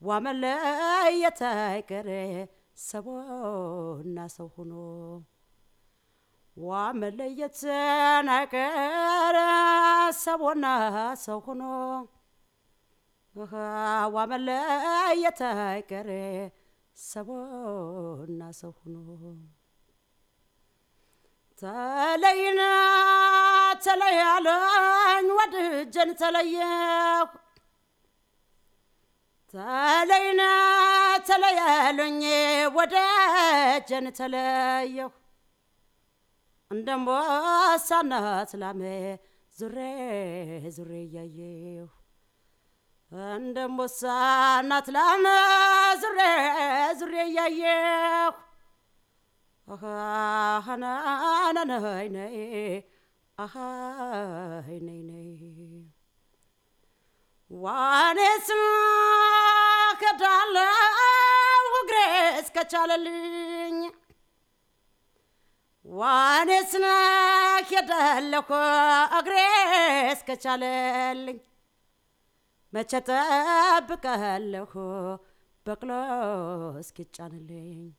ዋመለየት አይቀር ሰውና ሰው ሆኖ ዋመለየት አይቀር ሰውና ሰው ሆኖ ዋመለየት አይቀር ሰውና ሰው ሆኖ ተለይና ተለያለኝ ወድጀን ተለየሁ ተለይና ተለያለኝ ወደጀን ተለየሁ እንደምቦሳና ስላሜ ዙሬ ዙሬ እያየሁ እንደምቦሳና ትላሜ ዙሬ ዙሬ እያየሁ አሃናናናይ ነይ አሃይ ነይ ነይ ዋኔስ ከዳለው እግሬ እስከቻለልኝ ዋኔስ ሄዳለሁ እግሬ እስከቻለልኝ መቼ ጠብቃለሁ በቅሎ እስኪጫንልኝ